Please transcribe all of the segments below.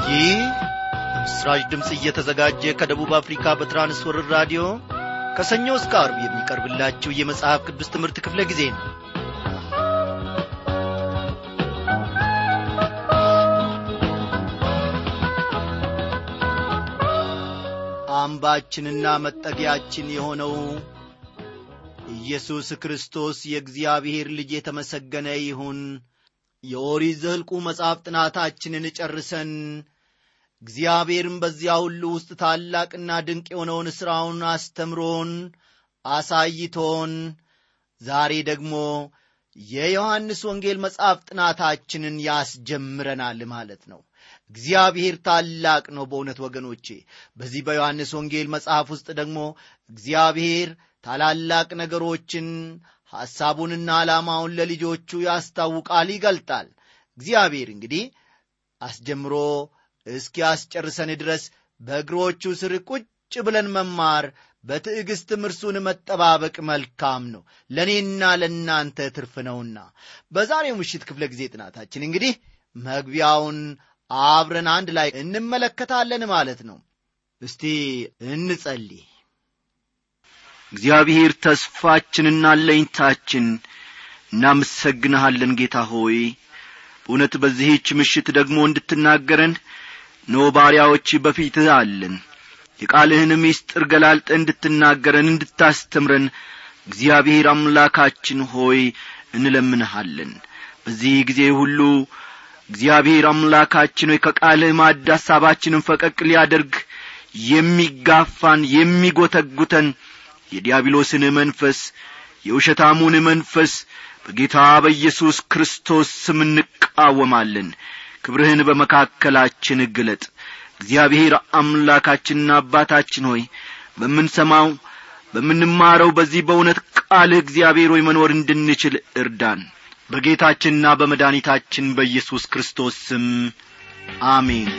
ይህ ምስራች ድምፅ እየተዘጋጀ ከደቡብ አፍሪካ በትራንስወርር ራዲዮ ከሰኞ እስከ አርብ የሚቀርብላችሁ የመጽሐፍ ቅዱስ ትምህርት ክፍለ ጊዜ ነው አምባችንና መጠጊያችን የሆነው ኢየሱስ ክርስቶስ የእግዚአብሔር ልጅ የተመሰገነ ይሁን የኦሪት ዘኍልቍ መጽሐፍ ጥናታችንን ጨርሰን እግዚአብሔርም በዚያ ሁሉ ውስጥ ታላቅና ድንቅ የሆነውን ሥራውን አስተምሮን አሳይቶን ዛሬ ደግሞ የዮሐንስ ወንጌል መጽሐፍ ጥናታችንን ያስጀምረናል ማለት ነው እግዚአብሔር ታላቅ ነው በእውነት ወገኖቼ በዚህ በዮሐንስ ወንጌል መጽሐፍ ውስጥ ደግሞ እግዚአብሔር ታላላቅ ነገሮችን ሐሳቡንና ዓላማውን ለልጆቹ ያስታውቃል ይገልጣል እግዚአብሔር እንግዲህ አስጀምሮ እስኪያስጨርሰን ድረስ በእግሮቹ ስር ቁጭ ብለን መማር በትዕግሥትም እርሱን መጠባበቅ መልካም ነው ለእኔና ለእናንተ ትርፍ ነውና በዛሬው ምሽት ክፍለ ጊዜ ጥናታችን እንግዲህ መግቢያውን አብረን አንድ ላይ እንመለከታለን ማለት ነው እስቲ እንጸልይ እግዚአብሔር ተስፋችንና ለኝታችን እናመሰግንሃለን ጌታ ሆይ በእውነት በዚህች ምሽት ደግሞ እንድትናገረን ኖ ባሪያዎች በፊትህ አለን የቃልህን ምስጢር ገላልጠ እንድትናገረን እንድታስተምረን እግዚአብሔር አምላካችን ሆይ እንለምንሃለን በዚህ ጊዜ ሁሉ እግዚአብሔር አምላካችን ሆይ ከቃልህ ማድ ሐሳባችንን ፈቀቅ ሊያደርግ የሚጋፋን የሚጐተጉተን የዲያብሎስን መንፈስ የውሸታሙን መንፈስ በጌታ በኢየሱስ ክርስቶስ ስም እንቃወማለን ክብርህን በመካከላችን ግለጥ እግዚአብሔር አምላካችንና አባታችን ሆይ በምንሰማው በምንማረው በዚህ በእውነት ቃልህ እግዚአብሔር ሆይ መኖር እንድንችል እርዳን በጌታችንና በመድኃኒታችን በኢየሱስ ክርስቶስ ስም አሜን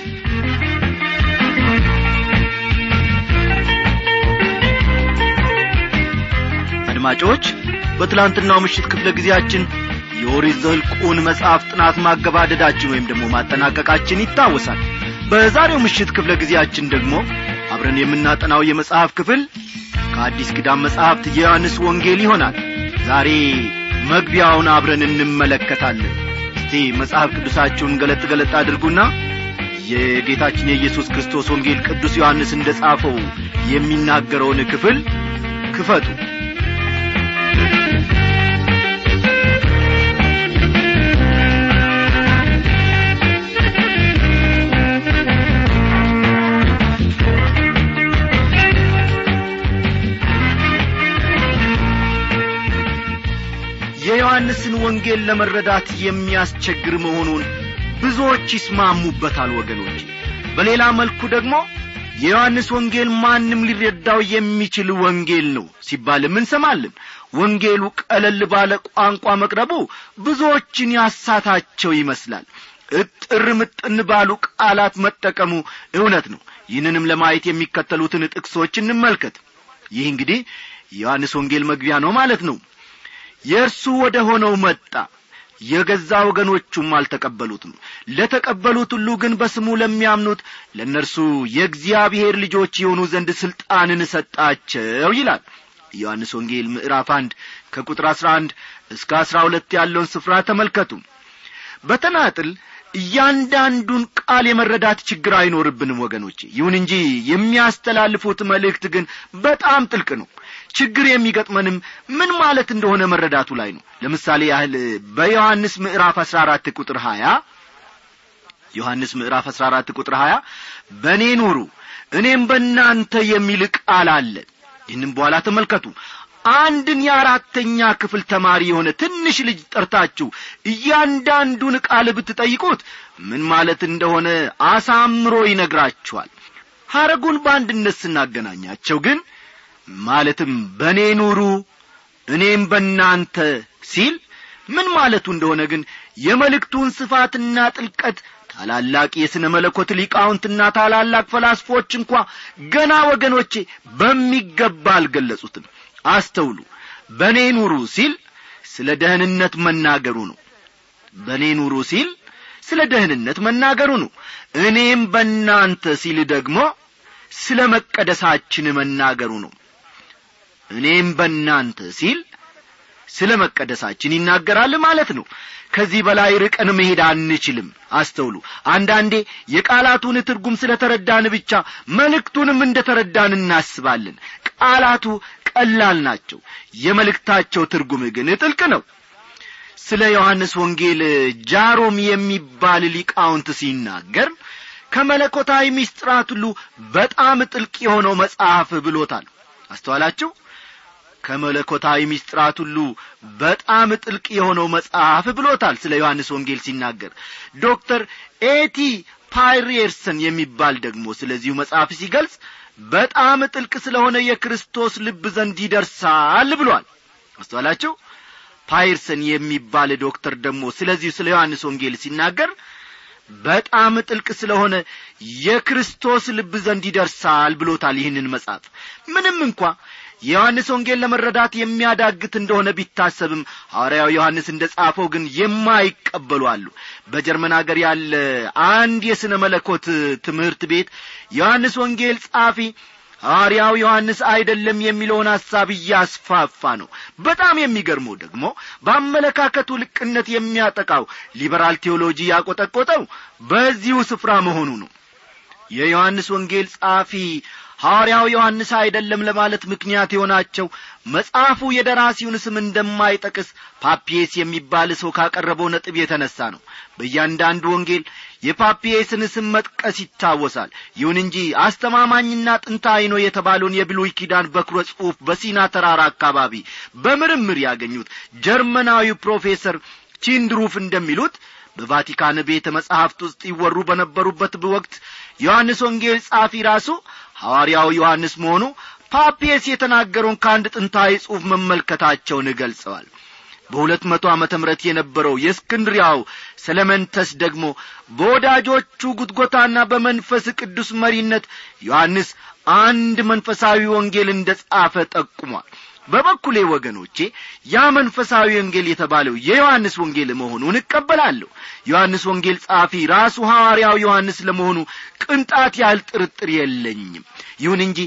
አድማጮች በትላንትናው ምሽት ክፍለ ጊዜያችን የኦሪት ዘኍልቍን መጽሐፍ ጥናት ማገባደዳችን ወይም ደግሞ ማጠናቀቃችን ይታወሳል በዛሬው ምሽት ክፍለ ጊዜያችን ደግሞ አብረን የምናጠናው የመጽሐፍ ክፍል ከአዲስ ኪዳን መጽሐፍት የዮሐንስ ወንጌል ይሆናል ዛሬ መግቢያውን አብረን እንመለከታለን እስቲ መጽሐፍ ቅዱሳችሁን ገለጥ ገለጥ አድርጉና የጌታችን የኢየሱስ ክርስቶስ ወንጌል ቅዱስ ዮሐንስ እንደ ጻፈው የሚናገረውን ክፍል ክፈቱ የዮሐንስን ወንጌል ለመረዳት የሚያስቸግር መሆኑን ብዙዎች ይስማሙበታል ወገኖች በሌላ መልኩ ደግሞ የዮሐንስ ወንጌል ማንም ሊረዳው የሚችል ወንጌል ነው ሲባልም እንሰማለን ወንጌሉ ቀለል ባለ ቋንቋ መቅረቡ ብዙዎችን ያሳታቸው ይመስላል እጥር ምጥን ባሉ ቃላት መጠቀሙ እውነት ነው ይህንንም ለማየት የሚከተሉትን ጥቅሶች እንመልከት ይህ እንግዲህ የዮሐንስ ወንጌል መግቢያ ነው ማለት ነው የእርሱ ወደ ሆነው መጣ የገዛ ወገኖቹም አልተቀበሉትም ለተቀበሉት ሁሉ ግን በስሙ ለሚያምኑት ለእነርሱ የእግዚአብሔር ልጆች የሆኑ ዘንድ ሥልጣንን ሰጣቸው ይላል ዮሐንስ ወንጌል ምዕራፍ አንድ ከቁጥር አሥራ አንድ እስከ አሥራ ሁለት ያለውን ስፍራ ተመልከቱ በተናጥል እያንዳንዱን ቃል የመረዳት ችግር አይኖርብንም ወገኖች ይሁን እንጂ የሚያስተላልፉት መልእክት ግን በጣም ጥልቅ ነው ችግር የሚገጥመንም ምን ማለት እንደሆነ መረዳቱ ላይ ነው ለምሳሌ ያህል በዮሐንስ ምዕራፍ አሥራ አራት ቁጥር ሀያ ዮሐንስ ምዕራፍ አሥራ አራት ቁጥር ሀያ በእኔ ኑሩ እኔም በእናንተ የሚል ቃል አለ ይህንም በኋላ ተመልከቱ አንድን የአራተኛ ክፍል ተማሪ የሆነ ትንሽ ልጅ ጠርታችሁ እያንዳንዱን ቃል ብትጠይቁት ምን ማለት እንደሆነ አሳምሮ ይነግራችኋል ሐረጉን በአንድነት ስናገናኛቸው ግን ማለትም በእኔ ኑሩ እኔም በእናንተ ሲል ምን ማለቱ እንደሆነ ግን የመልእክቱን ስፋትና ጥልቀት ታላላቅ የሥነ መለኮት ሊቃውንትና ታላላቅ ፈላስፎች እንኳ ገና ወገኖቼ በሚገባ አልገለጹትም አስተውሉ በእኔ ኑሩ ሲል ስለ ደህንነት መናገሩ ነው በእኔ ኑሩ ሲል ስለ ደህንነት መናገሩ ነው እኔም በእናንተ ሲል ደግሞ ስለ መቀደሳችን መናገሩ ነው እኔም በእናንተ ሲል ስለ መቀደሳችን ይናገራል ማለት ነው ከዚህ በላይ ርቀን መሄድ አንችልም አስተውሉ አንዳንዴ የቃላቱን ትርጉም ስለ ተረዳን ብቻ መልእክቱንም እንደ ተረዳን እናስባለን ቃላቱ ቀላል ናቸው የመልእክታቸው ትርጉም ግን ጥልቅ ነው ስለ ዮሐንስ ወንጌል ጃሮም የሚባል ሊቃውንት ሲናገር ከመለኮታዊ ሚስጥራት ሁሉ በጣም ጥልቅ የሆነው መጽሐፍ ብሎታል አስተዋላችሁ ከመለኮታዊ ሚስጥራት ሁሉ በጣም ጥልቅ የሆነው መጽሐፍ ብሎታል ስለ ዮሐንስ ወንጌል ሲናገር ዶክተር ኤቲ ፓይሬርሰን የሚባል ደግሞ ስለዚሁ መጽሐፍ ሲገልጽ በጣም ጥልቅ ስለሆነ የክርስቶስ ልብ ዘንድ ይደርሳል ብሏል አስተዋላችሁ ፓይርሰን የሚባል ዶክተር ደግሞ ስለዚሁ ስለ ዮሐንስ ወንጌል ሲናገር በጣም ጥልቅ ስለሆነ የክርስቶስ ልብ ዘንድ ይደርሳል ብሎታል ይህንን መጽሐፍ ምንም እንኳ የዮሐንስ ወንጌል ለመረዳት የሚያዳግት እንደሆነ ቢታሰብም ሐዋርያው ዮሐንስ እንደ ጻፈው ግን የማይቀበሉ አሉ በጀርመን አገር ያለ አንድ የሥነ መለኮት ትምህርት ቤት ዮሐንስ ወንጌል ጻፊ ሐዋርያው ዮሐንስ አይደለም የሚለውን ሐሳብ እያስፋፋ ነው በጣም የሚገርመው ደግሞ በአመለካከቱ ልቅነት የሚያጠቃው ሊበራል ቴዎሎጂ ያቆጠቆጠው በዚሁ ስፍራ መሆኑ ነው የዮሐንስ ወንጌል ጻፊ ሐዋርያው ዮሐንስ አይደለም ለማለት ምክንያት የሆናቸው መጽሐፉ የደራሲውን ስም እንደማይጠቅስ ፓፒየስ የሚባል ሰው ካቀረበው ነጥብ የተነሣ ነው በእያንዳንዱ ወንጌል የፓፒየስን ስም መጥቀስ ይታወሳል ይሁን እንጂ አስተማማኝና ጥንታዊ ነው የተባለውን የብሉይ ኪዳን በኩረ ጽሑፍ በሲና ተራራ አካባቢ በምርምር ያገኙት ጀርመናዊ ፕሮፌሰር ቺንድሩፍ እንደሚሉት በቫቲካን ቤተ መጻሕፍት ውስጥ ይወሩ በነበሩበት ወቅት ዮሐንስ ወንጌል ጻፊ ራሱ ሐዋርያው ዮሐንስ መሆኑ ፓፒየስ የተናገረውን ከአንድ ጥንታዊ ጽሑፍ መመልከታቸውን ገልጸዋል በሁለት መቶ ዓመተ ምረት የነበረው የእስክንድሪያው ሰለመንተስ ደግሞ በወዳጆቹ ጉትጎታና በመንፈስ ቅዱስ መሪነት ዮሐንስ አንድ መንፈሳዊ ወንጌል እንደ ጻፈ ጠቁሟል በበኩሌ ወገኖቼ ያ መንፈሳዊ ወንጌል የተባለው የዮሐንስ ወንጌል መሆኑን እቀበላለሁ ዮሐንስ ወንጌል ጻፊ ራሱ ሐዋርያው ዮሐንስ ለመሆኑ ቅንጣት ያህል ጥርጥር የለኝም ይሁን እንጂ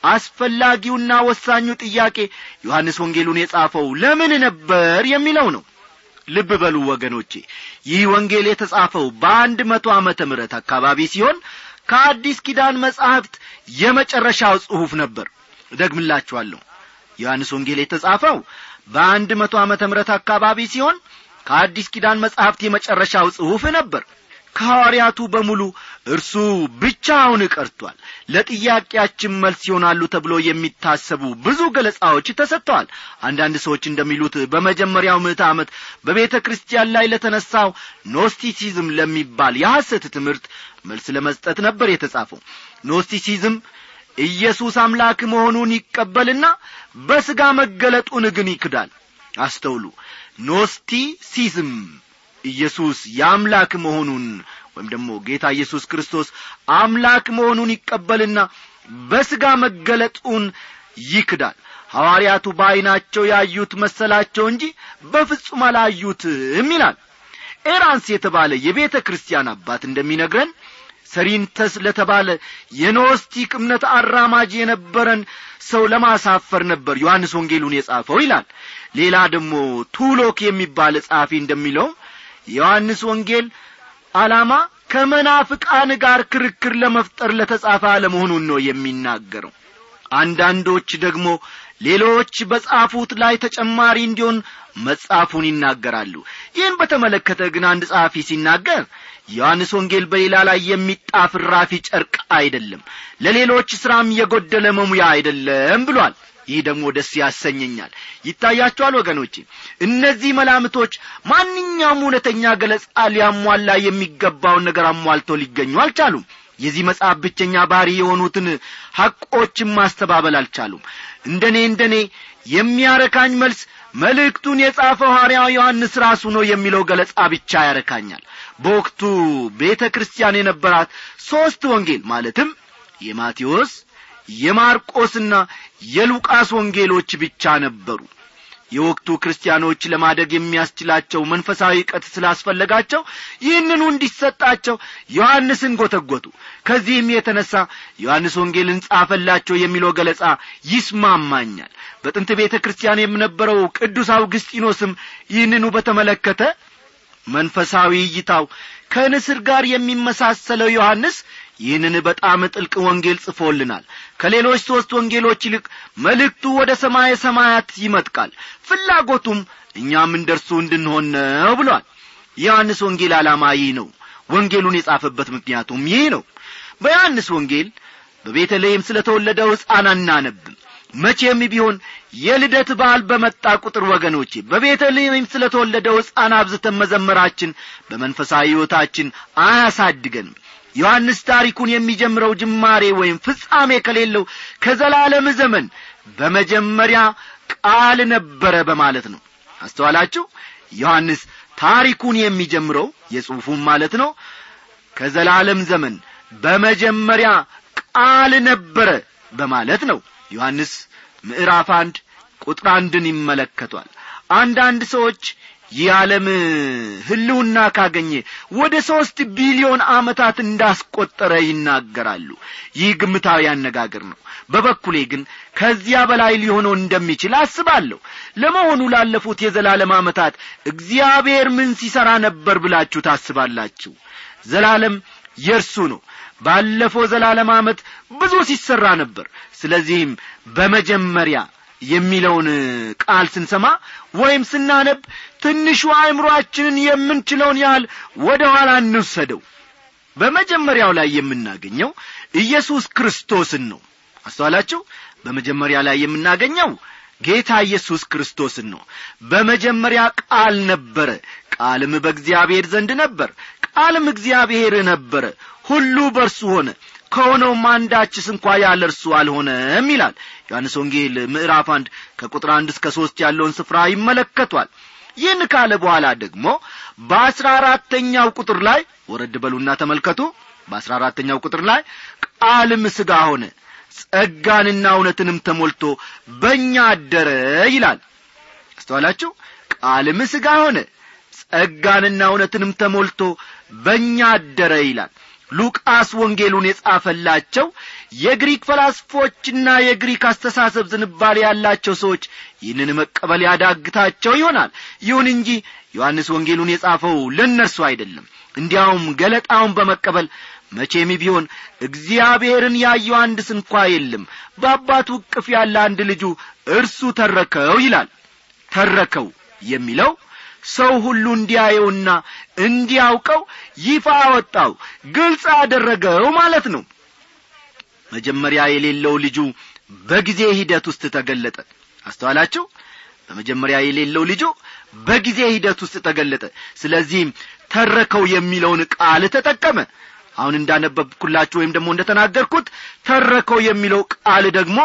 አስፈላጊውና ወሳኙ ጥያቄ ዮሐንስ ወንጌሉን የጻፈው ለምን ነበር የሚለው ነው ልብ በሉ ወገኖቼ ይህ ወንጌል የተጻፈው በአንድ መቶ ዓመተ ምሕረት አካባቢ ሲሆን ከአዲስ ኪዳን መጻሕፍት የመጨረሻው ጽሑፍ ነበር እደግምላችኋለሁ ዮሐንስ ወንጌል የተጻፈው በአንድ መቶ ዓመተ ምሕረት አካባቢ ሲሆን ከአዲስ ኪዳን መጻሕፍት የመጨረሻው ጽሑፍ ነበር ከሐዋርያቱ በሙሉ እርሱ ብቻውን ቀርቷል ለጥያቄያችን መልስ ይሆናሉ ተብሎ የሚታሰቡ ብዙ ገለጻዎች ተሰጥተዋል አንዳንድ ሰዎች እንደሚሉት በመጀመሪያው ምዕተ ዓመት በቤተ ክርስቲያን ላይ ለተነሳው ኖስቲሲዝም ለሚባል የሐሰት ትምህርት መልስ ለመስጠት ነበር የተጻፈው ኖስቲሲዝም ኢየሱስ አምላክ መሆኑን ይቀበልና በሥጋ መገለጡን ግን ይክዳል አስተውሉ ኖስቲሲዝም ኢየሱስ የአምላክ መሆኑን ወይም ደግሞ ጌታ ኢየሱስ ክርስቶስ አምላክ መሆኑን ይቀበልና በሥጋ መገለጡን ይክዳል ሐዋርያቱ በዐይናቸው ያዩት መሰላቸው እንጂ በፍጹም አላዩትም ይላል ኤራንስ የተባለ የቤተ ክርስቲያን አባት እንደሚነግረን ሰሪንተስ ለተባለ የኖስቲክ እምነት አራማጅ የነበረን ሰው ለማሳፈር ነበር ዮሐንስ ወንጌሉን የጻፈው ይላል ሌላ ደግሞ ቱሎክ የሚባል ጸሐፊ እንደሚለው የዮሐንስ ወንጌል ዓላማ ከመናፍቃን ጋር ክርክር ለመፍጠር ለተጻፈ አለመሆኑን ነው የሚናገረው አንዳንዶች ደግሞ ሌሎች በጻፉት ላይ ተጨማሪ እንዲሆን መጻፉን ይናገራሉ ይህን በተመለከተ ግን አንድ ጸሐፊ ሲናገር ዮሐንስ ወንጌል በሌላ ላይ የሚጣፍ ራፊ ጨርቅ አይደለም ለሌሎች ሥራም የጐደለ መሙያ አይደለም ብሏል ይህ ደግሞ ደስ ያሰኘኛል ይታያቸዋል ወገኖቼ እነዚህ መላምቶች ማንኛውም እውነተኛ ገለጻ ሊያሟላ የሚገባውን ነገር አሟልተው ሊገኙ አልቻሉም የዚህ መጽሐፍ ብቸኛ ባሪ የሆኑትን ሐቆችን ማስተባበል አልቻሉም እንደኔ እንደኔ የሚያረካኝ መልስ መልእክቱን የጻፈው ሐዋርያው ዮሐንስ ራሱ ነው የሚለው ገለጻ ብቻ ያረካኛል በወቅቱ ቤተ ክርስቲያን የነበራት ሦስት ወንጌል ማለትም የማቴዎስ የማርቆስና የሉቃስ ወንጌሎች ብቻ ነበሩ የወቅቱ ክርስቲያኖች ለማደግ የሚያስችላቸው መንፈሳዊ እውቀት ስላስፈለጋቸው ይህንኑ እንዲሰጣቸው ዮሐንስን ጐተጐቱ ከዚህም የተነሣ ዮሐንስ ወንጌልን ጻፈላቸው የሚለው ገለጻ ይስማማኛል በጥንት ቤተ ክርስቲያን የምነበረው ቅዱስ አውግስጢኖስም ይህንኑ በተመለከተ መንፈሳዊ እይታው ከንስር ጋር የሚመሳሰለው ዮሐንስ ይህንን በጣም ጥልቅ ወንጌል ጽፎልናል ከሌሎች ሦስት ወንጌሎች ይልቅ መልእክቱ ወደ ሰማየ ሰማያት ይመጥቃል ፍላጎቱም እኛም እንደርሱ እንድንሆን ነው ብሏል የዮሐንስ ወንጌል ዓላማ ይህ ነው ወንጌሉን የጻፈበት ምክንያቱም ይህ ነው በዮሐንስ ወንጌል በቤተልሔም ስለ ተወለደው ሕፃን አናነብም መቼም ቢሆን የልደት በዓል በመጣ ቁጥር ወገኖቼ በቤተልሔም ስለ ተወለደው ሕፃን አብዝተን መዘመራችን በመንፈሳዊ ሕይወታችን አያሳድገንም ዮሐንስ ታሪኩን የሚጀምረው ጅማሬ ወይም ፍጻሜ ከሌለው ከዘላለም ዘመን በመጀመሪያ ቃል ነበረ በማለት ነው አስተዋላችሁ ዮሐንስ ታሪኩን የሚጀምረው የጽሑፉም ማለት ነው ከዘላለም ዘመን በመጀመሪያ ቃል ነበረ በማለት ነው ዮሐንስ ምዕራፍ አንድ ቁጥር አንድን ይመለከቷል አንዳንድ ሰዎች ይህ ዓለም ህልውና ካገኘ ወደ ሦስት ቢሊዮን ዓመታት እንዳስቈጠረ ይናገራሉ ይህ ግምታዊ አነጋገር ነው በበኩሌ ግን ከዚያ በላይ ሊሆነው እንደሚችል አስባለሁ ለመሆኑ ላለፉት የዘላለም ዓመታት እግዚአብሔር ምን ሲሠራ ነበር ብላችሁ ታስባላችሁ ዘላለም የእርሱ ነው ባለፈው ዘላለም ዓመት ብዙ ሲሠራ ነበር ስለዚህም በመጀመሪያ የሚለውን ቃል ስንሰማ ወይም ስናነብ ትንሹ አእምሮአችንን የምንችለውን ያህል ወደ ኋላ እንውሰደው በመጀመሪያው ላይ የምናገኘው ኢየሱስ ክርስቶስን ነው አስተዋላችሁ በመጀመሪያ ላይ የምናገኘው ጌታ ኢየሱስ ክርስቶስን ነው በመጀመሪያ ቃል ነበረ ቃልም በእግዚአብሔር ዘንድ ነበር ቃልም እግዚአብሔር ነበረ ሁሉ በርሱ ሆነ ከሆነውም አንዳችስ እንኳ ያለ እርሱ አልሆነም ይላል ዮሐንስ ወንጌል ምዕራፍ አንድ ከቁጥር አንድ እስከ ሦስት ያለውን ስፍራ ይመለከቷል ይህን ካለ በኋላ ደግሞ በአስራ አራተኛው ቁጥር ላይ ወረድ በሉና ተመልከቱ በአስራ አራተኛው ቁጥር ላይ ቃልም ሥጋ ሆነ ጸጋንና እውነትንም ተሞልቶ በእኛ አደረ ይላል አስተዋላችሁ ቃልም ሥጋ ሆነ ጸጋንና እውነትንም ተሞልቶ በእኛ አደረ ይላል ሉቃስ ወንጌሉን የጻፈላቸው የግሪክ ፈላስፎችና የግሪክ አስተሳሰብ ዝንባሌ ያላቸው ሰዎች ይህንን መቀበል ያዳግታቸው ይሆናል ይሁን እንጂ ዮሐንስ ወንጌሉን የጻፈው ለእነርሱ አይደለም እንዲያውም ገለጣውን በመቀበል መቼም ቢሆን እግዚአብሔርን ያየው አንድ ስንኳ የለም በአባቱ እቅፍ ያለ አንድ ልጁ እርሱ ተረከው ይላል ተረከው የሚለው ሰው ሁሉ እንዲያየውና እንዲያውቀው ይፋ አወጣው ግልጽ አደረገው ማለት ነው መጀመሪያ የሌለው ልጁ በጊዜ ሂደት ውስጥ ተገለጠ አስተዋላችሁ በመጀመሪያ የሌለው ልጁ በጊዜ ሂደት ውስጥ ተገለጠ ስለዚህም ተረከው የሚለውን ቃል ተጠቀመ አሁን እንዳነበብኩላችሁ ወይም ደግሞ እንደተናገርኩት ተረከው የሚለው ቃል ደግሞ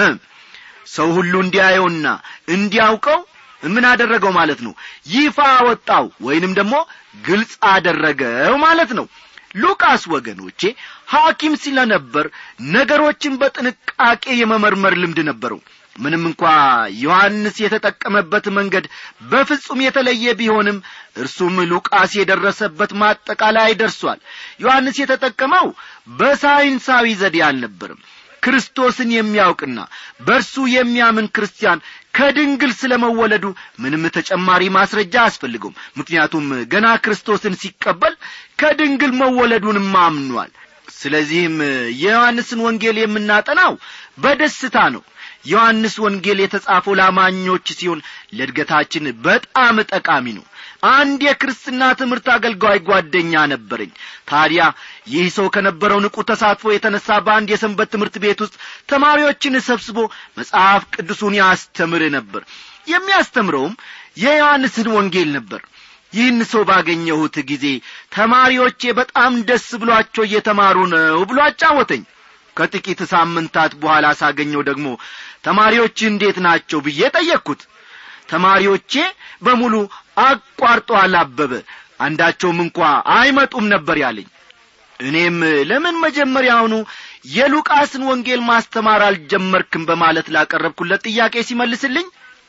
ሰው ሁሉ እንዲያየውና እንዲያውቀው ምን አደረገው ማለት ነው ይፋ አወጣው ወይንም ደግሞ ግልጽ አደረገው ማለት ነው ሉቃስ ወገኖቼ ሐኪም ስለነበር ነገሮችን በጥንቃቄ የመመርመር ልምድ ነበረው ምንም እንኳ ዮሐንስ የተጠቀመበት መንገድ በፍጹም የተለየ ቢሆንም እርሱም ሉቃስ የደረሰበት ማጠቃላይ ደርሷል ዮሐንስ የተጠቀመው በሳይንሳዊ ዘዴ አልነበርም ክርስቶስን የሚያውቅና በእርሱ የሚያምን ክርስቲያን ከድንግል ስለ መወለዱ ምንም ተጨማሪ ማስረጃ አያስፈልገውም ምክንያቱም ገና ክርስቶስን ሲቀበል ከድንግል መወለዱንም አምኗል ስለዚህም የዮሐንስን ወንጌል የምናጠናው በደስታ ነው ዮሐንስ ወንጌል የተጻፈው ላማኞች ሲሆን ለእድገታችን በጣም ጠቃሚ ነው አንድ የክርስትና ትምህርት አገልጋይ ጓደኛ ነበረኝ ታዲያ ይህ ሰው ከነበረው ንቁ ተሳትፎ የተነሳ በአንድ የሰንበት ትምህርት ቤት ውስጥ ተማሪዎችን ሰብስቦ መጽሐፍ ቅዱሱን ያስተምር ነበር የሚያስተምረውም የዮሐንስን ወንጌል ነበር ይህን ሰው ባገኘሁት ጊዜ ተማሪዎቼ በጣም ደስ ብሏቸው እየተማሩ ነው ብሎ አጫወተኝ ከጥቂት ሳምንታት በኋላ ሳገኘው ደግሞ ተማሪዎች እንዴት ናቸው ብዬ ጠየቅኩት ተማሪዎቼ በሙሉ አቋርጦ አላበበ አንዳቸውም እንኳ አይመጡም ነበር ያለኝ እኔም ለምን መጀመሪያውኑ የሉቃስን ወንጌል ማስተማር አልጀመርክም በማለት ላቀረብኩለት ጥያቄ ሲመልስልኝ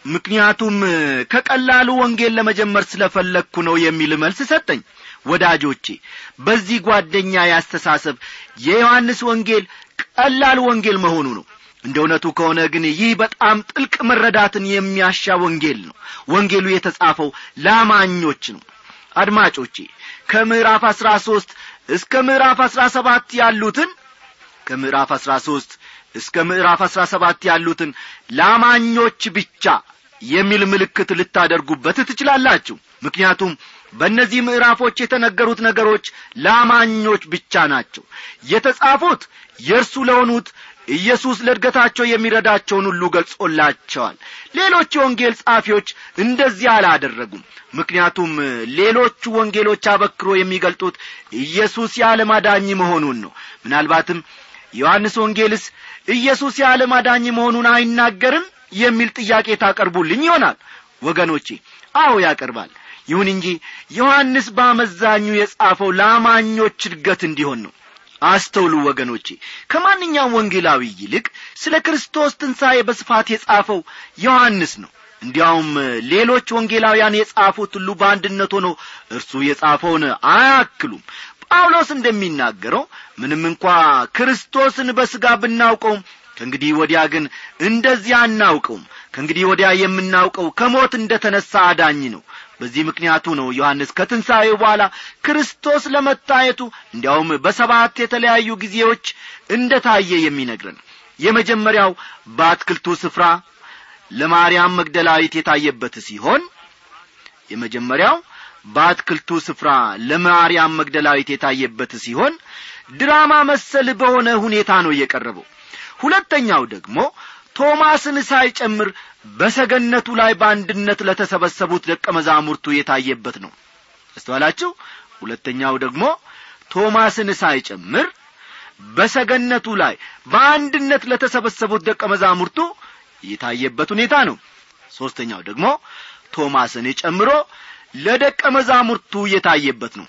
ምክንያቱም ከቀላሉ ወንጌል ለመጀመር ስለፈለግኩ ነው የሚል መልስ ሰጠኝ ወዳጆቼ በዚህ ጓደኛ ያስተሳሰብ የዮሐንስ ወንጌል ቀላል ወንጌል መሆኑ ነው እንደ እውነቱ ከሆነ ግን ይህ በጣም ጥልቅ መረዳትን የሚያሻ ወንጌል ነው ወንጌሉ የተጻፈው ለአማኞች ነው አድማጮቼ ከምዕራፍ አሥራ ሦስት እስከ ምዕራፍ አሥራ ሰባት ያሉትን ከምዕራፍ አሥራ ሦስት እስከ ምዕራፍ አሥራ ሰባት ያሉትን ለአማኞች ብቻ የሚል ምልክት ልታደርጉበት ትችላላችሁ ምክንያቱም በእነዚህ ምዕራፎች የተነገሩት ነገሮች ለአማኞች ብቻ ናቸው የተጻፉት የእርሱ ለሆኑት ኢየሱስ ለእድገታቸው የሚረዳቸውን ሁሉ ገልጾላቸዋል ሌሎች የወንጌል ጻፊዎች እንደዚህ አላደረጉም ምክንያቱም ሌሎቹ ወንጌሎች አበክሮ የሚገልጡት ኢየሱስ የዓለም አዳኝ መሆኑን ነው ምናልባትም ዮሐንስ ወንጌልስ ኢየሱስ የዓለም አዳኝ መሆኑን አይናገርም የሚል ጥያቄ ታቀርቡልኝ ይሆናል ወገኖቼ አዎ ያቀርባል ይሁን እንጂ ዮሐንስ በአመዛኙ የጻፈው ለአማኞች እድገት እንዲሆን ነው አስተውሉ ወገኖቼ ከማንኛውም ወንጌላዊ ይልቅ ስለ ክርስቶስ ትንሣኤ በስፋት የጻፈው ዮሐንስ ነው እንዲያውም ሌሎች ወንጌላውያን የጻፉት ሁሉ በአንድነት ሆኖ እርሱ የጻፈውን አያክሉም ጳውሎስ እንደሚናገረው ምንም እንኳ ክርስቶስን በሥጋ ብናውቀውም ከእንግዲህ ወዲያ ግን እንደዚያ አናውቀውም ከእንግዲህ ወዲያ የምናውቀው ከሞት እንደ ተነሣ አዳኝ ነው በዚህ ምክንያቱ ነው ዮሐንስ ከትንሣኤው በኋላ ክርስቶስ ለመታየቱ እንዲያውም በሰባት የተለያዩ ጊዜዎች እንደ ታየ የሚነግረን የመጀመሪያው በአትክልቱ ስፍራ ለማርያም መግደላዊት የታየበት ሲሆን የመጀመሪያው በአትክልቱ ስፍራ ለማርያም መግደላዊት የታየበት ሲሆን ድራማ መሰል በሆነ ሁኔታ ነው የቀረበው ሁለተኛው ደግሞ ቶማስን ሳይጨምር በሰገነቱ ላይ በአንድነት ለተሰበሰቡት ደቀ መዛሙርቱ የታየበት ነው አስተዋላችሁ ሁለተኛው ደግሞ ቶማስን ሳይጨምር በሰገነቱ ላይ በአንድነት ለተሰበሰቡት ደቀ መዛሙርቱ የታየበት ሁኔታ ነው ሦስተኛው ደግሞ ቶማስን ጨምሮ ለደቀ መዛሙርቱ የታየበት ነው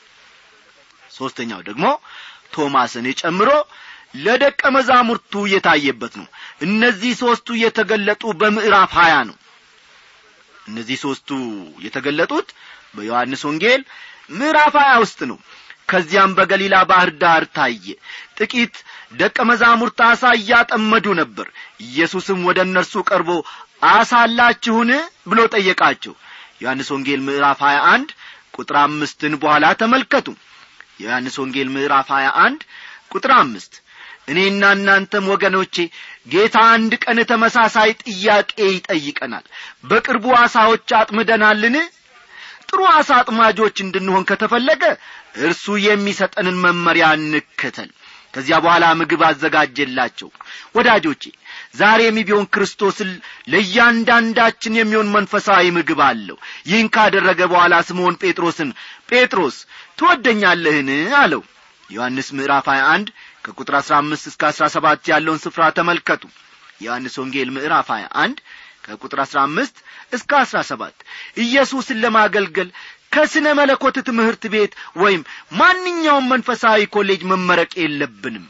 ሦስተኛው ደግሞ ቶማስን ጨምሮ ለደቀ መዛሙርቱ የታየበት ነው እነዚህ ሦስቱ የተገለጡ በምዕራፍ ሀያ ነው እነዚህ ሦስቱ የተገለጡት በዮሐንስ ወንጌል ምዕራፍ ሀያ ውስጥ ነው ከዚያም በገሊላ ባህር ዳር ታየ ጥቂት ደቀ መዛሙርት አሳ እያጠመዱ ነበር ኢየሱስም ወደ እነርሱ ቀርቦ አሳላችሁን ብሎ ጠየቃቸው ዮሐንስ ወንጌል ምዕራፍ 21 ቁጥር አምስትን በኋላ ተመልከቱ የዮሐንስ ወንጌል ምዕራፍ 21 ቁጥር አምስት እኔና እናንተም ወገኖቼ ጌታ አንድ ቀን ተመሳሳይ ጥያቄ ይጠይቀናል በቅርቡ አሳዎች አጥምደናልን ጥሩ አሳ አጥማጆች እንድንሆን ከተፈለገ እርሱ የሚሰጠንን መመሪያ እንከተል ከዚያ በኋላ ምግብ አዘጋጀላቸው ወዳጆቼ ዛሬም ቢሆን ክርስቶስን ለእያንዳንዳችን የሚሆን መንፈሳዊ ምግብ አለው ይህን ካደረገ በኋላ ስምዖን ጴጥሮስን ጴጥሮስ ትወደኛለህን አለው ዮሐንስ ምዕራፍ 21 ከቁጥር 15 እስከ 17 ያለውን ስፍራ ተመልከቱ ዮሐንስ ወንጌል ምዕራፍ 21 ከቁጥር 15 እስከ 17 ኢየሱስን ለማገልገል ከስነ መለኮት ትምህርት ቤት ወይም ማንኛውም መንፈሳዊ ኮሌጅ መመረቅ የለብንም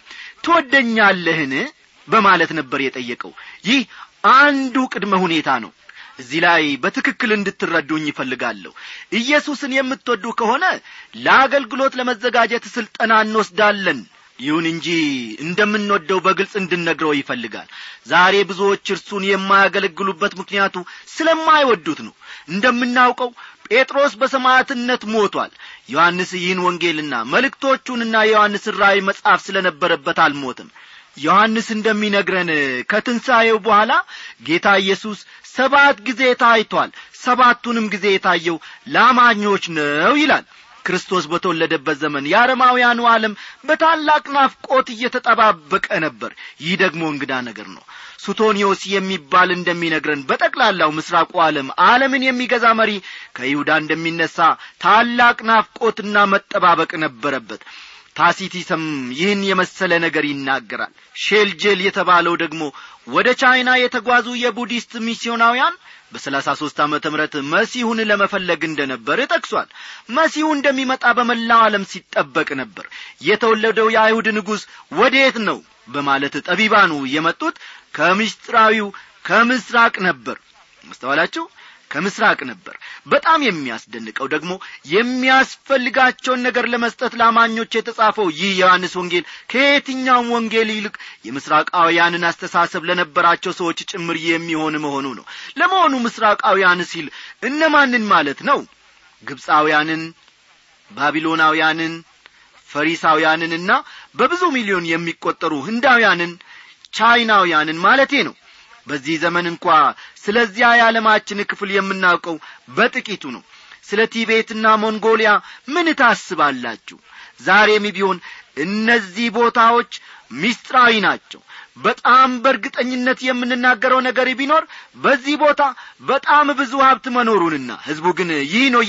ትወደኛለህን በማለት ነበር የጠየቀው ይህ አንዱ ቅድመ ሁኔታ ነው እዚህ ላይ በትክክል እንድትረዱኝ ይፈልጋለሁ ኢየሱስን የምትወዱ ከሆነ ለአገልግሎት ለመዘጋጀት ስልጠና እንወስዳለን ይሁን እንጂ እንደምንወደው በግልጽ እንድነግረው ይፈልጋል ዛሬ ብዙዎች እርሱን የማያገለግሉበት ምክንያቱ ስለማይወዱት ነው እንደምናውቀው ጴጥሮስ በሰማዕትነት ሞቷል ዮሐንስ ይህን ወንጌልና መልእክቶቹንና የዮሐንስ ራእይ መጽሐፍ ስለነበረበት አልሞትም ዮሐንስ እንደሚነግረን ከትንሣኤው በኋላ ጌታ ኢየሱስ ሰባት ጊዜ ታይቷል ሰባቱንም ጊዜ የታየው ለአማኞች ነው ይላል ክርስቶስ በተወለደበት ዘመን የአረማውያኑ ዓለም በታላቅ ናፍቆት እየተጠባበቀ ነበር ይህ ደግሞ እንግዳ ነገር ነው ሱቶኒዮስ የሚባል እንደሚነግረን በጠቅላላው ምስራቁ ዓለም ዓለምን የሚገዛ መሪ ከይሁዳ እንደሚነሣ ታላቅ ናፍቆትና መጠባበቅ ነበረበት ታሲቲስም ይህን የመሰለ ነገር ይናገራል ሼልጄል የተባለው ደግሞ ወደ ቻይና የተጓዙ የቡዲስት ሚስዮናውያን በሰላሳ ሦስት ዓመተ ምሕረት መሲሁን ለመፈለግ እንደነበር ጠቅሷል መሲሁ እንደሚመጣ በመላው ዓለም ሲጠበቅ ነበር የተወለደው የአይሁድ ንጉሥ ወዴት ነው በማለት ጠቢባኑ የመጡት ከምስጢራዊው ከምስራቅ ነበር መስተዋላችሁ ከምስራቅ ነበር በጣም የሚያስደንቀው ደግሞ የሚያስፈልጋቸውን ነገር ለመስጠት ለአማኞች የተጻፈው ይህ ዮሐንስ ወንጌል ከየትኛውም ወንጌል ይልቅ የምስራቃውያንን አስተሳሰብ ለነበራቸው ሰዎች ጭምር የሚሆን መሆኑ ነው ለመሆኑ ምስራቃውያን ሲል እነማንን ማለት ነው ግብፃውያንን ባቢሎናውያንን ፈሪሳውያንንና በብዙ ሚሊዮን የሚቈጠሩ ህንዳውያንን ቻይናውያንን ማለቴ ነው በዚህ ዘመን እንኳ ስለዚያ የዓለማችን ክፍል የምናውቀው በጥቂቱ ነው ስለ ቲቤትና ሞንጎሊያ ምን ታስባላችሁ ዛሬም ቢሆን እነዚህ ቦታዎች ሚስጥራዊ ናቸው በጣም በእርግጠኝነት የምንናገረው ነገር ቢኖር በዚህ ቦታ በጣም ብዙ ሀብት መኖሩንና ሕዝቡ ግን ይህ ነው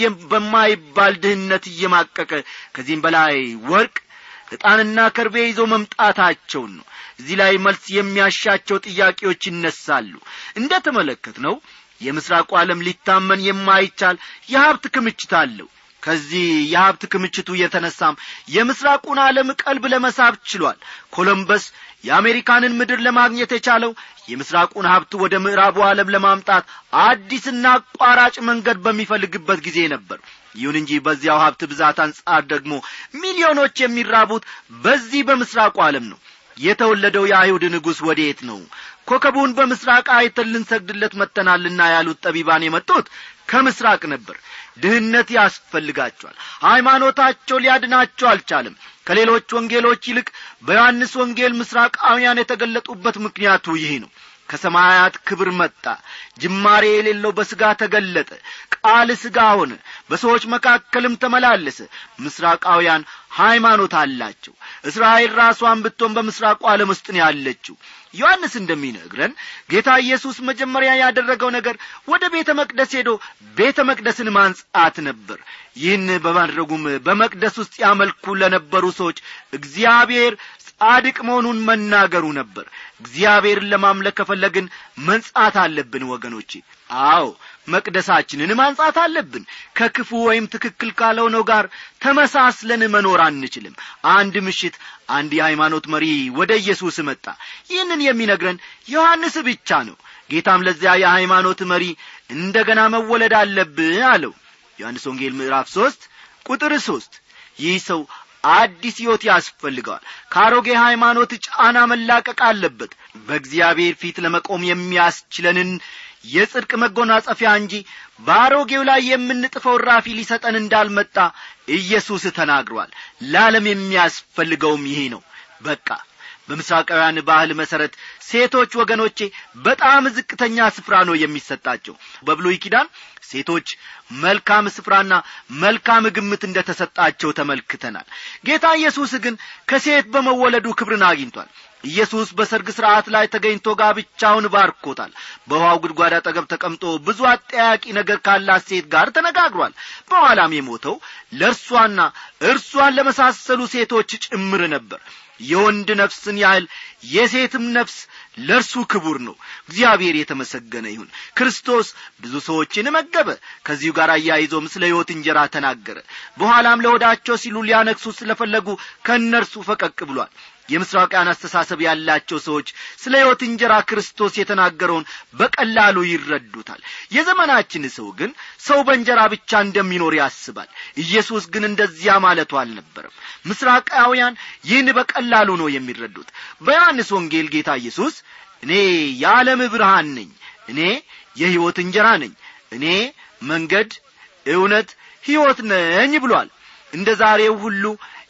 በማይባል ድህነት እየማቀቀ ከዚህም በላይ ወርቅ ዕጣንና ከርቤ ይዞ መምጣታቸውን ነው እዚህ ላይ መልስ የሚያሻቸው ጥያቄዎች ይነሳሉ እንደ ተመለከት ነው የምስራቁ ዓለም ሊታመን የማይቻል የሀብት ክምችት አለው ከዚህ የሀብት ክምችቱ የተነሳም የምስራቁን ዓለም ቀልብ ለመሳብ ችሏል ኮሎምበስ የአሜሪካንን ምድር ለማግኘት የቻለው የምስራቁን ሀብት ወደ ምዕራቡ ዓለም ለማምጣት አዲስና አቋራጭ መንገድ በሚፈልግበት ጊዜ ነበር ይሁን እንጂ በዚያው ሀብት ብዛት አንጻር ደግሞ ሚሊዮኖች የሚራቡት በዚህ በምስራቁ ዓለም ነው የተወለደው የአይሁድ ንጉሥ ወዴት ነው ኮከቡን በምስራቅ አይተን ልንሰግድለት መጥተናልና ያሉት ጠቢባን የመጡት ከምስራቅ ነበር ድህነት ያስፈልጋቸዋል ሃይማኖታቸው ሊያድናቸው አልቻለም ከሌሎች ወንጌሎች ይልቅ በዮሐንስ ወንጌል ምስራቃውያን የተገለጡበት ምክንያቱ ይህ ነው ከሰማያት ክብር መጣ ጅማሬ የሌለው በሥጋ ተገለጠ ቃል ሥጋ ሆነ በሰዎች መካከልም ተመላለሰ ምስራቃውያን ሃይማኖት አላቸው እስራኤል ራሷን ብትሆን በምስራቁ ዓለም ውስጥ ነው ያለችው ዮሐንስ እንደሚነግረን ጌታ ኢየሱስ መጀመሪያ ያደረገው ነገር ወደ ቤተ መቅደስ ሄዶ ቤተ መቅደስን ማንጻት ነበር ይህን በማድረጉም በመቅደስ ውስጥ ያመልኩ ለነበሩ ሰዎች እግዚአብሔር ጻድቅ መሆኑን መናገሩ ነበር እግዚአብሔርን ለማምለክ ከፈለግን መንጻት አለብን ወገኖቼ አዎ መቅደሳችንን ማንጻት አለብን ከክፉ ወይም ትክክል ካልሆነው ጋር ተመሳስለን መኖር አንችልም አንድ ምሽት አንድ የሃይማኖት መሪ ወደ ኢየሱስ መጣ ይህንን የሚነግረን ዮሐንስ ብቻ ነው ጌታም ለዚያ የሃይማኖት መሪ እንደ ገና መወለድ አለብህ አለው ዮሐንስ ወንጌል ምዕራፍ ሦስት ቁጥር ሦስት ይህ ሰው አዲስ ሕይወት ያስፈልገዋል ከአሮጌ ሃይማኖት ጫና መላቀቅ አለበት በእግዚአብሔር ፊት ለመቆም የሚያስችለንን የጽድቅ መጎናጸፊያ እንጂ በአሮጌው ላይ የምንጥፈው ራፊ ሊሰጠን እንዳልመጣ ኢየሱስ ተናግሯል ለዓለም የሚያስፈልገውም ይሄ ነው በቃ በምስራቃውያን ባህል መሠረት ሴቶች ወገኖቼ በጣም ዝቅተኛ ስፍራ ነው የሚሰጣቸው በብሉይ ኪዳን ሴቶች መልካም ስፍራና መልካም ግምት እንደ ተሰጣቸው ተመልክተናል ጌታ ኢየሱስ ግን ከሴት በመወለዱ ክብርን አግኝቷል ኢየሱስ በሰርግ ሥርዓት ላይ ተገኝቶ ጋብቻውን ባርኮታል በውሃው ጉድጓድ አጠገብ ተቀምጦ ብዙ አጠያቂ ነገር ካላት ሴት ጋር ተነጋግሯል በኋላም የሞተው ለእርሷና እርሷን ለመሳሰሉ ሴቶች ጭምር ነበር የወንድ ነፍስን ያህል የሴትም ነፍስ ለእርሱ ክቡር ነው እግዚአብሔር የተመሰገነ ይሁን ክርስቶስ ብዙ ሰዎችን መገበ ከዚሁ ጋር አያይዞም ስለ ሕይወት እንጀራ ተናገረ በኋላም ለወዳቸው ሲሉ ሊያነግሱ ስለፈለጉ ከእነርሱ ፈቀቅ ብሏል የምስራቃውያን አስተሳሰብ ያላቸው ሰዎች ስለ ሕይወት እንጀራ ክርስቶስ የተናገረውን በቀላሉ ይረዱታል የዘመናችን ሰው ግን ሰው በእንጀራ ብቻ እንደሚኖር ያስባል ኢየሱስ ግን እንደዚያ ማለቱ አልነበረም ምስራቃውያን ይህን በቀላሉ ነው የሚረዱት በዮሐንስ ወንጌል ጌታ ኢየሱስ እኔ የዓለም ብርሃን ነኝ እኔ የሕይወት እንጀራ ነኝ እኔ መንገድ እውነት ሕይወት ነኝ ብሏል እንደ ዛሬው ሁሉ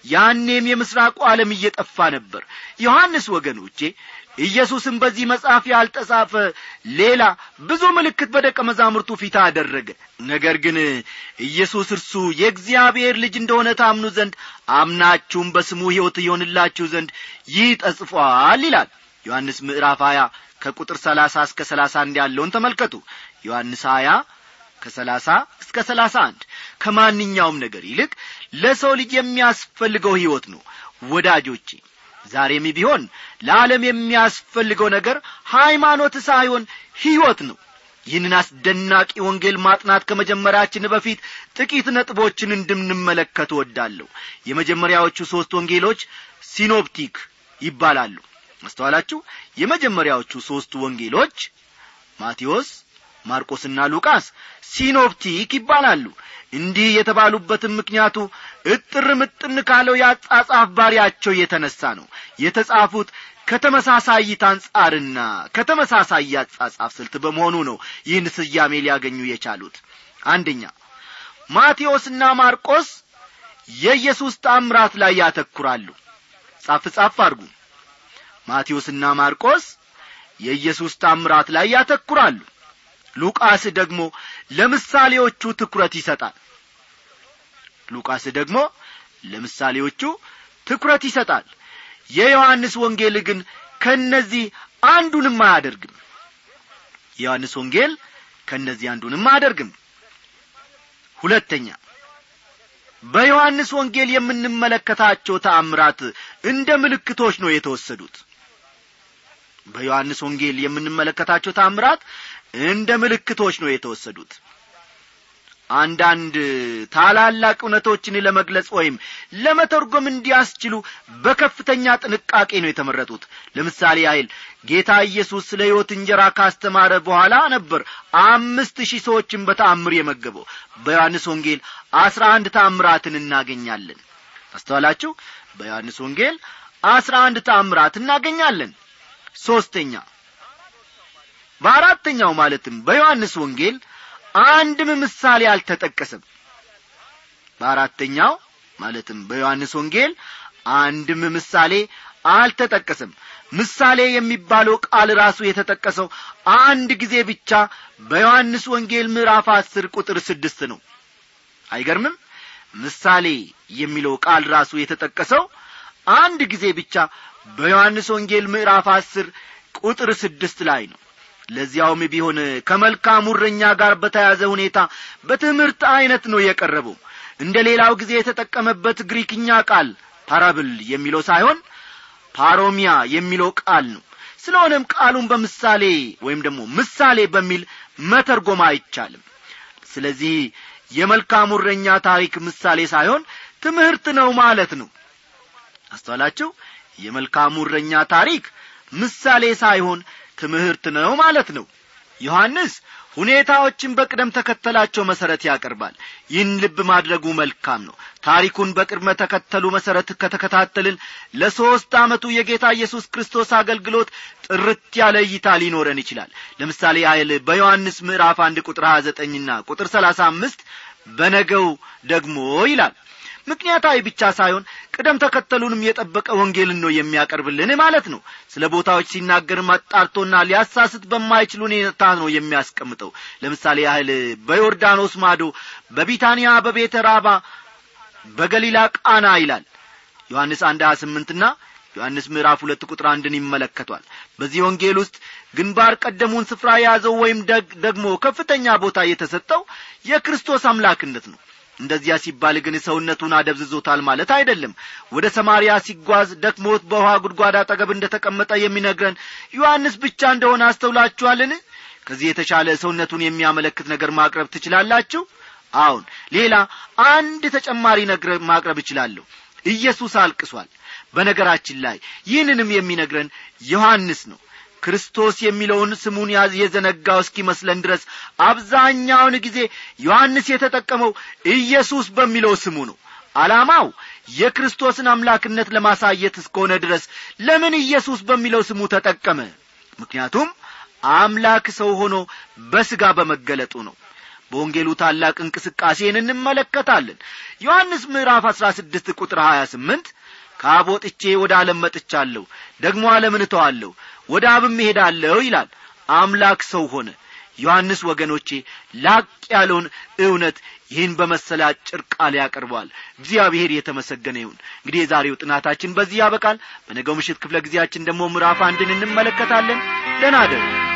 ያኔም የምስራቁ ዓለም እየጠፋ ነበር ዮሐንስ ወገኖቼ ኢየሱስም በዚህ መጽሐፍ ያልተጻፈ ሌላ ብዙ ምልክት በደቀ መዛሙርቱ ፊት አደረገ ነገር ግን ኢየሱስ እርሱ የእግዚአብሔር ልጅ እንደሆነ ታምኑ ዘንድ አምናችሁም በስሙ ሕይወት ይሆንላችሁ ዘንድ ይህ ተጽፏል ይላል ዮሐንስ ምዕራፍ 20 ከቁጥር 30 እስከ 31 ያለውን ተመልከቱ ዮሐንስ 20 ከሰላሳ እስከ ሰላሳ አንድ ከማንኛውም ነገር ይልቅ ለሰው ልጅ የሚያስፈልገው ሕይወት ነው ወዳጆቼ ዛሬም ቢሆን ለዓለም የሚያስፈልገው ነገር ሃይማኖት ሳይሆን ሕይወት ነው ይህንን አስደናቂ ወንጌል ማጥናት ከመጀመራችን በፊት ጥቂት ነጥቦችን እንድንመለከት ወዳለሁ የመጀመሪያዎቹ ሦስት ወንጌሎች ሲኖፕቲክ ይባላሉ አስተዋላችሁ የመጀመሪያዎቹ ሦስቱ ወንጌሎች ማቴዎስ ማርቆስና ሉቃስ ሲኖፕቲክ ይባላሉ እንዲህ የተባሉበትም ምክንያቱ እጥር ምጥን ካለው የአጻጻፍ ባሪያቸው የተነሳ ነው የተጻፉት ከተመሳሳይ እይታ አንጻርና ከተመሳሳይ የአጻጻፍ ስልት በመሆኑ ነው ይህን ስያሜ ሊያገኙ የቻሉት አንደኛ ማቴዎስና ማርቆስ የኢየሱስ ታምራት ላይ ያተኩራሉ ጻፍ ጻፍ አድርጉ ማቴዎስና ማርቆስ የኢየሱስ ታምራት ላይ ያተኩራሉ ሉቃስ ደግሞ ለምሳሌዎቹ ትኩረት ይሰጣል ሉቃስ ደግሞ ለምሳሌዎቹ ትኩረት ይሰጣል የዮሐንስ ወንጌል ግን ከነዚህ አንዱንም አያደርግም የዮሐንስ ወንጌል ከነዚህ አንዱንም አያደርግም ሁለተኛ በዮሐንስ ወንጌል የምንመለከታቸው ተአምራት እንደ ምልክቶች ነው የተወሰዱት በዮሐንስ ወንጌል የምንመለከታቸው ታምራት እንደ ምልክቶች ነው የተወሰዱት አንዳንድ ታላላቅ እውነቶችን ለመግለጽ ወይም ለመተርጎም እንዲያስችሉ በከፍተኛ ጥንቃቄ ነው የተመረጡት ለምሳሌ ያህል ጌታ ኢየሱስ ስለ ሕይወት እንጀራ ካስተማረ በኋላ ነበር አምስት ሺህ ሰዎችን በተአምር የመገበው በዮሐንስ ወንጌል አስራ አንድ ተአምራትን እናገኛለን አስተዋላችሁ በዮሐንስ ወንጌል አስራ አንድ ተአምራት እናገኛለን ሦስተኛ በአራተኛው ማለትም በዮሐንስ ወንጌል አንድም ምሳሌ አልተጠቀሰም በአራተኛው ማለትም በዮሐንስ ወንጌል አንድም ምሳሌ አልተጠቀሰም ምሳሌ የሚባለው ቃል ራሱ የተጠቀሰው አንድ ጊዜ ብቻ በዮሐንስ ወንጌል ምዕራፍ አስር ቁጥር ስድስት ነው አይገርምም ምሳሌ የሚለው ቃል ራሱ የተጠቀሰው አንድ ጊዜ ብቻ በዮሐንስ ወንጌል ምዕራፍ አስር ቁጥር ስድስት ላይ ነው ለዚያውም ቢሆን ከመልካም እረኛ ጋር በተያዘ ሁኔታ በትምህርት ዐይነት ነው የቀረበው እንደ ሌላው ጊዜ የተጠቀመበት ግሪክኛ ቃል ፓራብል የሚለው ሳይሆን ፓሮሚያ የሚለው ቃል ነው ስለሆነም ቃሉን በምሳሌ ወይም ደግሞ ምሳሌ በሚል መተርጎም አይቻልም ስለዚህ የመልካሙ እረኛ ታሪክ ምሳሌ ሳይሆን ትምህርት ነው ማለት ነው አስተዋላችሁ የመልካሙ እረኛ ታሪክ ምሳሌ ሳይሆን ትምህርት ነው ማለት ነው ዮሐንስ ሁኔታዎችን በቅደም ተከተላቸው መሰረት ያቀርባል ይህን ልብ ማድረጉ መልካም ነው ታሪኩን በቅድመ ተከተሉ መሰረት ከተከታተልን ለሦስት ዓመቱ የጌታ ኢየሱስ ክርስቶስ አገልግሎት ጥርት ያለ እይታ ሊኖረን ይችላል ለምሳሌ ያህል በዮሐንስ ምዕራፍ አንድ ቁጥር ሀያ ዘጠኝና ቁጥር ሰላሳ አምስት በነገው ደግሞ ይላል ምክንያታዊ ብቻ ሳይሆን ቅደም ተከተሉንም የጠበቀ ወንጌልን ነው የሚያቀርብልን ማለት ነው ስለ ቦታዎች ሲናገር አጣርቶና ሊያሳስት በማይችል ሁኔታ ነው የሚያስቀምጠው ለምሳሌ ያህል በዮርዳኖስ ማዶ በቢታንያ በቤተ ራባ በገሊላ ቃና ይላል ዮሐንስ አንድ ሀያ ስምንትና ዮሐንስ ምዕራፍ ሁለት ቁጥር አንድን ይመለከቷል በዚህ ወንጌል ውስጥ ግንባር ቀደሙን ስፍራ የያዘው ወይም ደግሞ ከፍተኛ ቦታ የተሰጠው የክርስቶስ አምላክነት ነው እንደዚያ ሲባል ግን ሰውነቱን አደብዝዞታል ማለት አይደለም ወደ ሰማርያ ሲጓዝ ደክሞት በውሃ ጉድጓድ አጠገብ እንደ ተቀመጠ የሚነግረን ዮሐንስ ብቻ እንደሆነ አስተውላችኋልን ከዚህ የተሻለ ሰውነቱን የሚያመለክት ነገር ማቅረብ ትችላላችሁ አሁን ሌላ አንድ ተጨማሪ ነገር ማቅረብ እችላለሁ ኢየሱስ አልቅሷል በነገራችን ላይ ይህንንም የሚነግረን ዮሐንስ ነው ክርስቶስ የሚለውን ስሙን የዘነጋው እስኪመስለን ድረስ አብዛኛውን ጊዜ ዮሐንስ የተጠቀመው ኢየሱስ በሚለው ስሙ ነው ዓላማው የክርስቶስን አምላክነት ለማሳየት እስከሆነ ድረስ ለምን ኢየሱስ በሚለው ስሙ ተጠቀመ ምክንያቱም አምላክ ሰው ሆኖ በሥጋ በመገለጡ ነው በወንጌሉ ታላቅ እንቅስቃሴን እንመለከታለን ዮሐንስ ምዕራፍ አሥራ ስድስት ቁጥር ሀያ ስምንት ከአብ ወጥቼ ወደ ዓለም መጥቻለሁ ደግሞ ዓለምን እተዋለሁ ወደ አብም እሄዳለሁ ይላል አምላክ ሰው ሆነ ዮሐንስ ወገኖቼ ላቅ ያለውን እውነት ይህን በመሰለ አጭር ቃል ያቀርበዋል እግዚአብሔር የተመሰገነ ይሁን እንግዲህ የዛሬው ጥናታችን በዚህ ያበቃል በነገው ምሽት ክፍለ ጊዜያችን ደግሞ ምዕራፍ አንድን እንመለከታለን ደናደሩ